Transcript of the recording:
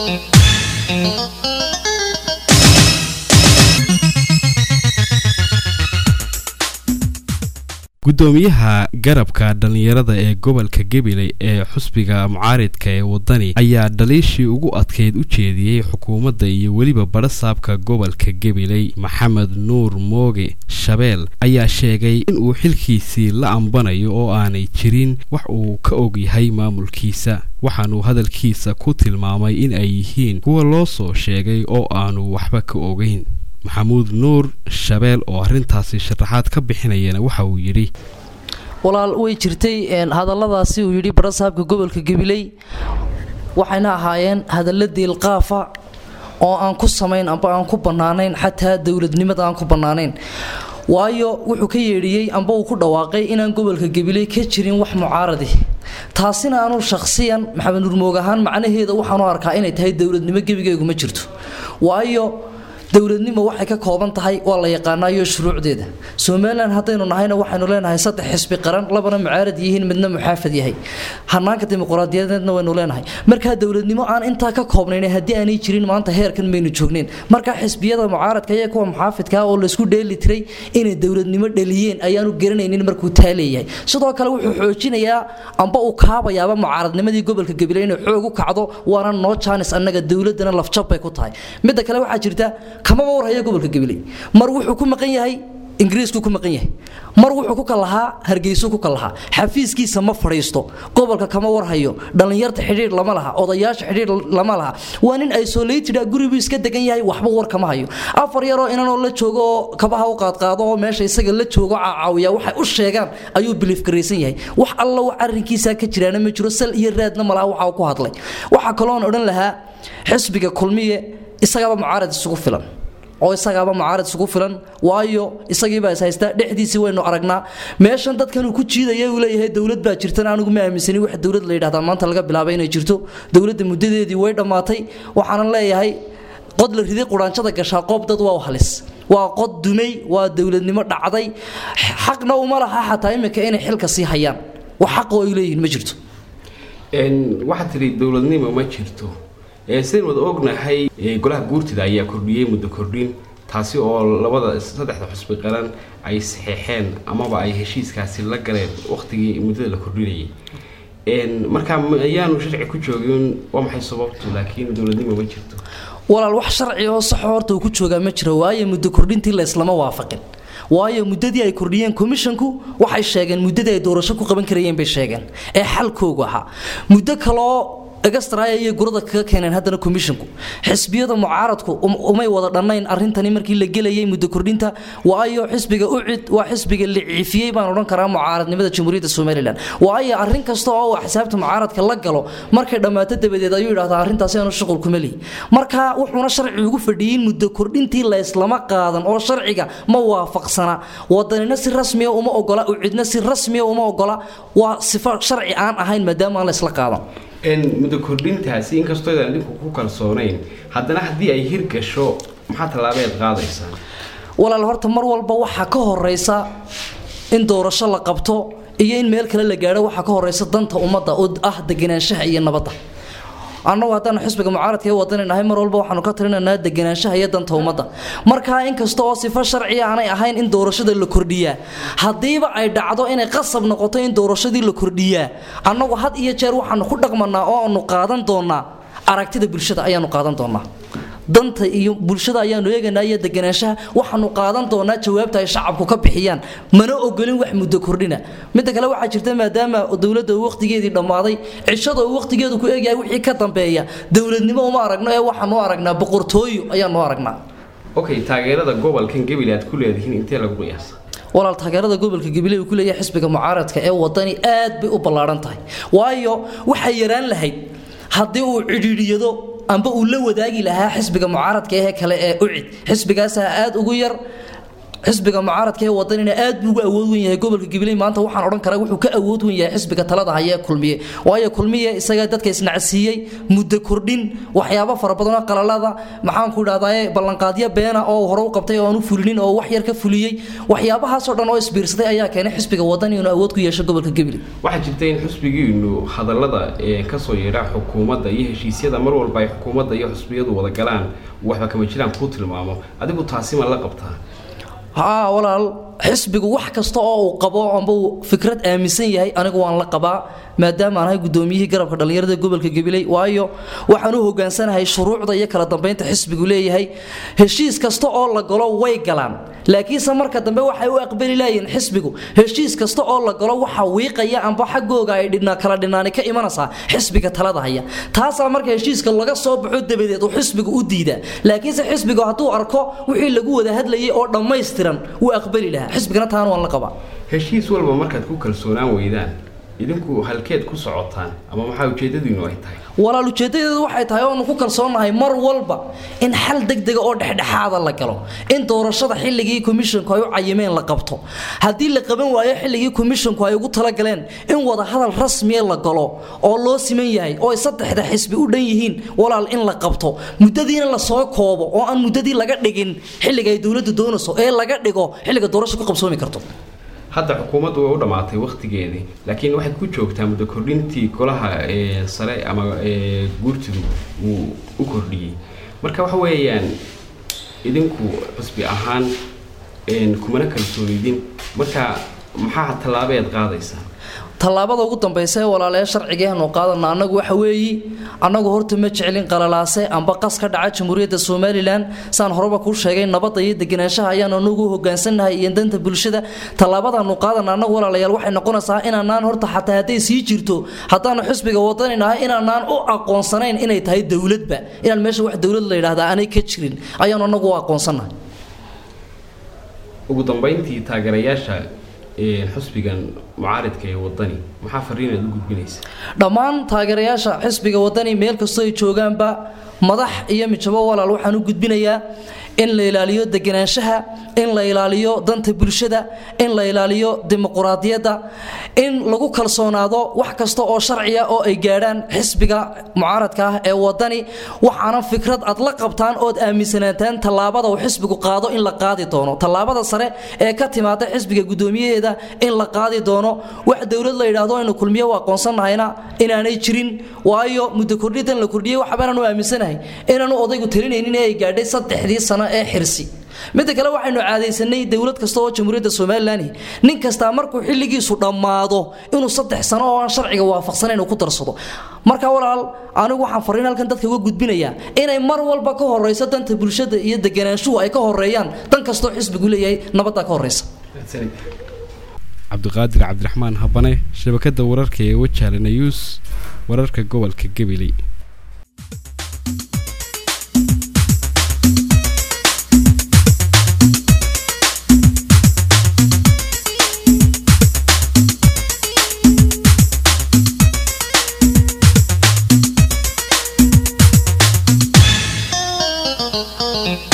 gudoomiyaha garabka dhallinyarada ee gobolka gabiley ee xusbiga mucaaridka ee wadani ayaa dhaliishii ugu adkeyd u jeediyey xukuumadda iyo weliba badhasaabka gobolka gabiley maxamed nuur mooge shabeel ayaa sheegay inuu xilkiisii la ambanayo oo aanay jirin wax uu ka og yahay maamulkiisa waxaanuu hadalkiisa ku tilmaamay in ay yihiin kuwa loo soo sheegay oo aanu waxba ka ogeyn maxamuud nuur shabeel oo arrintaasi sharaxaad ka bixinayana waxa uu yidhi walaal way jirtay hadalladaasi uu yidhi barasaabka gobolka gabiley waxayna ahaayeen hadalla diilqaafa oo aan ku samayn amba aan ku bannaanayn xataa dowladnimada aan ku bannaanayn waayo wuxuu ka yeedhiyey amba uu ku dhawaaqay inaan gobolka gabiley ka jirin wax mucaaradi taasina aanu shakhsiyan maxamed nuur moog ahaan macnaheeda waxaanu arkaa inay tahay dowladnimo gebigeygu ma jirto waayo dowladnimo waxay ka kooban tahay waa la yaqaanaayo shuruucdeeda somalilan haddaynu nahayna waxaynu leenahay saddex xisbi qaran labana mucaarad yihiin midna muxaafad yahay hanaanka dimuqraadiyadeedna waynu leenahay markaa dowladnimo aan intaa ka koobnayn haddii aanay jirin maanta heerkan maynu joogneyn markaa xisbiyada mucaaradka iyo kuwa muxaafidka oo laysku dheeli tiray inay dowladnimo dhaliyeen ayaanu garanaynin markuu taa leeyahay sidoo kale wuxuu xoojinayaa amba uu kaabayaaba mucaaradnimadii gobolka gabiley inay xoog u kacdo waana noo jaanis annaga dowladana lafjab bay ku tahay midda kale waxaa jirta kamaba warhaya gobolka gabiley mar wuxuu ku maqan yahay ingiriisku ku maqan yahay mar wuxuu ku kalahaa hargeysu ku kalahaa xafiiskiisa ma fadhiisto gobolka kama warhayo dhallinyarta xidhiir lama laha odayaasha xidhiir lama laha waa nin isolated ah guribuu iska degan yahay waxba war kama hayo afar yaroo inanoo la joogo oo kabaha u qaadqaado oo meesha isaga la joogo caawiya waxay u sheegaan ayuu biliif garaysan yahay wax alla wax arrinkiisa ka jiraana ma jiro sal iyo raadna malaha waxa uu ku hadlay waxaa kaloon odhan lahaa xisbiga kulmiye isagaba mucaarad isugu filan oo isagaaba mucaarad isugu filan waayo isagiibaa is haystaa dhexdiisii waynu aragnaa meeshan dadkan uu ku jiidaya uu leeyahay dowlad baa jirtan anigu ma aaminsani wax dowlad la yidhahdaa maanta laga bilaabay inay jirto dowladda muddadeedii way dhammaatay waxaanan leeyahay qod la riday quraanjada gashaa qoob dad waa halis waa qod dumay waa dowladnimo dhacday xaqna uma laha xataa iminka inay xilka sii hayaan wax xaqoo ay leeyihiin ma jirto waxaad tidhi dowladnimo ma jirto sidayn wada ognahay golaha guurtida ayaa kordhiyey muddo kordhin taasi oo labada saddexda xusbi qaran ay saxeexeen amaba ay heshiiskaasi la galeen waqtigii muddada la kordhinayay markaa ayaanu sharci ku joogin waa maxay sababtu laakiin dowladnimo ma jirto walaal wax sharci oo saxo horta uu ku joogaa ma jiro waayo muddo kordhintii la islama waafaqin waayo muddadii ay kordhiyeen commishanku waxay sheegeen muddadii ay doorasho ku qaban karayeen bay sheegeen ee xalkoogu ahaa muddo kaloo egastraya iyo gurada kaga keeneen haddana commishanku xisbiyada mucaaradku umay wada dhannayn arrintani markii la gelayay muddo kordhinta waayo xisbiga ucid waa xisbiga la ciifiyey baan odhan karaa mucaaradnimada jamhuuriyadda somalilan waayo arrin kasta oo uu xisaabta mucaaradka la galo markay dhammaato dabadeed ayuu yidhahdaa arrintaasi aanu shuqul kuma lihi marka wuxuuna sharci ugu fadhiyey muddo kordhintii la islama qaadan oo sharciga ma waafaqsana wadanina si rasmiya uma ogola ucidna si rasmiya uma ogola waa sifo sharci aan ahayn maadaama aan la isla qaadan muddo kordhintaasi inkastoo idaan idinku ku kalsoonayn haddana haddii ay hirgasho maxaa tallaabeed qaadaysaa walaal horta mar walba waxaa ka horeysa in doorasho la qabto iyo in meel kale la gaadho waxaa ka horeysa danta ummadda oo ah deganaanshaha iyo nabadda annagu haddaanu xisbiga mucaaradka ee wadani nahay mar walba waxaanu ka talinaynaa deganaanshaha iyo danta ummadda markaa inkasta oo sifo sharciya aanay ahayn in doorashada la kordhiyaa haddiiba ay dhacdo inay qasab noqoto in doorashadii la kordhiyaa annagu had iyo jeer waxaanu ku dhaqmanaa oo aanu qaadan doonaa aragtida bulshada ayaanu qaadan doonaa danta iyo bulshada ayaanu eegaynaa iyo deganaanshaha waxaanu qaadan doonaa jawaabta ay shacabku ka bixiyaan mana ogolin wax muddo kordhina midda kale waxaa jirta maadaama dowladda uu waqtigeedii dhammaaday cishada uu waqtigeedu ku eegyahay wixii ka dambeeya dowladnimo uma aragno ee waxaanu aragnaa boqortooyo ayaanu aragnaa okay taageerada gobolkan gabil aad ku leedihiin intee lagu qiyaasa walaal taageerada gobolka gabiley uu ku leeyahay xisbiga mucaaradka ee wadani aad bay u ballaaran tahay waayo waxay yaraan lahayd haddii uu cidhiidhiyado amba uu la wadaagi lahaa xisbiga mucaaradka ee kale ee ucid xisbigaasaa aad ugu yar xisbiga mucaaradka ee wadanina aad buu ugu awood wen yahay gobolka gabiley maanta waxaan odhan karaa wuxuu ka awood wen yahay xisbiga talada haya ee kulmiye waayo kulmiye isagaa dadka isnacsiiyey muddo kordhin waxyaabo fara badan oo qalalada maxaanku idhahdaye ballanqaadyo beena oo hore u qabtay oo aan u fulinin oo wax yar ka fuliyey waxyaabahaasoo dhan oo isbiirsaday ayaa keenay xisbiga wadani inuu awood ku yeesho gobolka gabiley waxaa jirta in xusbigiinu hadallada kasoo yeedha xukuumadda iyo heshiisyada mar walba ay xukuumadda iyo xusbiyadu wada galaan waxba kama jiraan kuu tilmaamo adigu taasi ma la qabtaa haa walaal xisbigu wax kasta oo uu qabo amba uu fikrad aaminsan yahay anigu waan la qabaa maadaama aan ahay gudoomiyihii garabka dhallinyarada gobolka gabiley waayo waxaan u hogaansanahay shuruucda iyo kala dambeynta xisbigu leeyahay heshiis kasta oo la galo way galaan laakiinse marka dambe waxay u aqbali laayeen xisbigu heshiis kasta oo la galo waxa wiiqaya amba xaggooga ay dhina kala dhinaani ka imanaysaa xisbiga talada haya taasaa marka heshiiska laga soo baxo dabadeed uu xisbigu u diidaa laakiinse xisbigu hadduu arko wixii lagu wada hadlayay oo dhammaystiran wuu aqbali lahaa xisbigana taana waan la qabaa heshiis walba markaad ku kalsoonaan weydaan idinku halkeed ku socotaan ama maxaa ujeedadiinu ay tahay walaal ujeedadeedu waxay tahay oonu ku kalsoonnahay mar walba in xal degdega oo dhexdhexaada la galo in doorashada xilligii komishonku ay u cayimeen la qabto haddii la qaban waayo xilligii komishonku ay ugu talagaleen in wada hadal rasmiya la galo oo loo siman yahay oo ay saddexda xisbi u dhan yihiin walaal in la qabto muddadiina lasoo koobo oo aan muddadii laga dhigin xilliga ay dowladdu doonayso ee laga dhigo xilliga doorasho ku qabsoomi karto hadda xukuumaddu way u dhammaatay wakhtigeedii laakiin waxay ku joogtaa muddo kordhintii golaha sare ama guurtidu uu u kordhiyey marka waxa weeyaan idinku xusbi ahaan kumana kalsoonidin marka maxaa tallaabeed qaadaysaa tallaabada ugu dambaysa ee walaalee sharcigeenu qaadana annagu waxa weeyi annagu horta ma jeclin qalalaase amba qas ka dhaca jamhuuriyadda somalilan saan horeba kuu sheegay nabadda iyo deganaanshaha ayaan anagu hogaansannahay iyo danta bulshada tallaabadaanu qaadana annagu walaalayaal waxay noqonaysaa inaanaan horta xataa hadday sii jirto haddaanu xisbiga wadaninahay inaanaan u aqoonsanayn inay tahay dowladba inaan meesha wax dowlad la yidhaahdaa aanay ka jirin ayaanu annagu u aqoonsannahay ugu dambayntii taageerayaasha xusbigan mucaaridka ee wadani maxaa fariinaad u gudbinaysa dhammaan taageerayaasha xisbiga wadani meel kastoo ay joogaanba madax iyo mijabo walaal waxaan u gudbinayaa in la ilaaliyo deganaanshaha in la ilaaliyo danta bulshada in la ilaaliyo dimuquraadiyadda in lagu kalsoonaado wax kasta oo sharciya oo ay gaadhaan xisbiga mucaaradka ah ee wadani waxaana fikrad aad la qabtaan ood aaminsanaataan tallaabada uu xisbigu qaado in la qaadi doono tallaabada sare ee ka timaada xisbiga guddoomiyaheeda in la qaadi doono wax dowlad la yidhaahdo aynu kulmiye u aqoonsannahayna inaanay jirin waayo muddo kordhidan la kordhiyey waxbaanaan u aaminsanahay inaanu odaygu talinaynin ee ay gaadhay saddexdii sano ee xirsi midda kale waxaynu caadaysanay dowlad kasta oo jamhuuriyadda somalilan nin kastaa markuu xilligiisu dhammaado inuu saddex sano oo aan sharciga waafaqsanayn uu ku darsado marka walaal anigu waxaan fariin halkan dadka uga gudbinayaa inay mar walba ka horeyso danta bulshada iyo deganaanshuhu ay ka horeeyaan dan kastoo xisbigu leeyahay nabaddaa ka horeysa cabdiqaadir cabdiraxmaan habane shabakada wararka ee wajaale nayuus wararka gobolka gabiley Thank you.